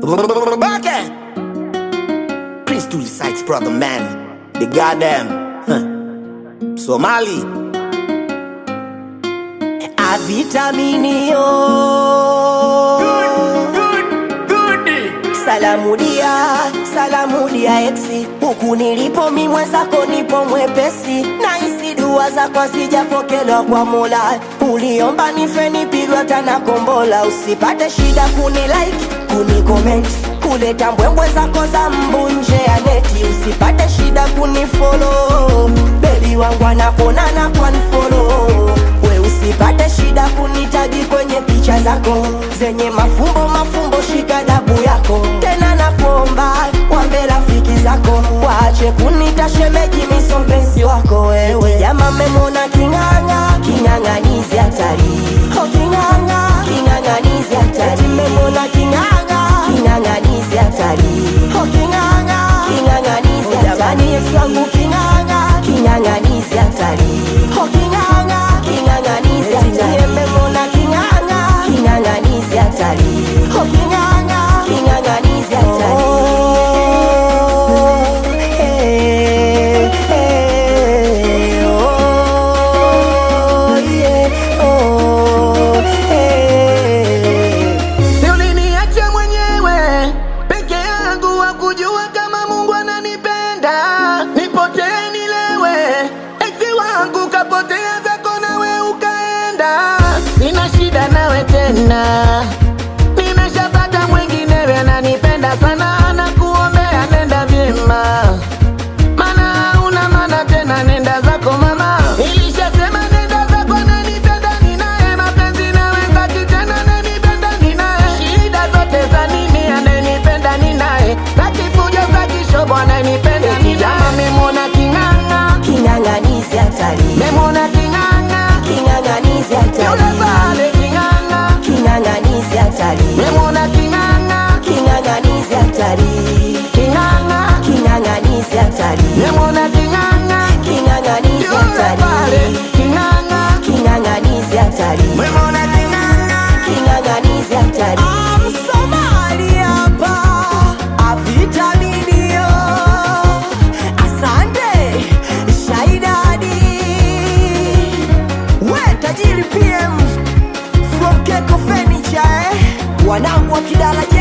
Okay. Prince to the sites, brother man. The goddamn huh. Somali. Avitaminio Salamu dia, salamu dia eksi Huku nilipo mi mwenzako nipo mwepesi Na isi dua zako sijapokelewa kwa mola Uliomba nife nipigwa tana kombola Usipate shida kuni like, kuni comment Kuleta mbwembwe zako za mbu nje ya neti Usipate shida kuni follow Baby wangu anakona na kwa follow We usipate shida kunitagi kwenye picha zako zenye mafumbo mafumbo, shika dabu yako tena, nakuomba wambe rafiki zako waache kunita shemeji, miso mpenzi wako wewe. Jama memona king'ang'a, king'ang'anizi hatari, oh king'ang'a, king'ang'anizi hatari, memona king'ang'a, king'ang'anizi hatari, oh king'ang'a, king'ang'anizi hatari, jamani ex wangu king'ang'a, king'ang'anizi hatari, oh king'ang'a, king'ang'anizi hatari, memona king'ang'a, king'ang'anizi hatari, oh king'ang'a, king'ang'anizi hatari. Oh, eh, eh, oh, yeah, oh, eh. Si uliniacha mwenyewe peke yangu, wakujua kama Mungu ananipenda, nipotee nilewe, eksi wangu kapotea zako, nawe ukaenda, sina shida nawe tena, nimeshapata mwinginewe ananipenda sana, na kuombea nenda vyema mana una mana tena, nenda zako mama. Ilishasema nenda zako, nanipenda ninaye, mapenzi nawe staki tena, nanipenda ninaye, shida zote za nini? Ananipenda ninaye, staki fujo, staki shobo, ananipenda ninaye. Memona king'ang'a, King'ang'anizi hatari, memona king'ang'a, king'ang'anizi yule hatari, pale king'ang'a, king'ang'anizi hatari, memona king'ang'a, king'ang'anizi hatari, king'ang'a, king'ang'anizi hatari, memona king'ang'a, king'ang'anizi yule pale hatari, king'ang'a, king'ang'anizi hatari, memona king'ang'a. king'ang'anizi hatari. Msomali hapa avitaminio, asante Shaidadi, we tajiri PM from Keko Furniture, eh? wanangu wa Kidala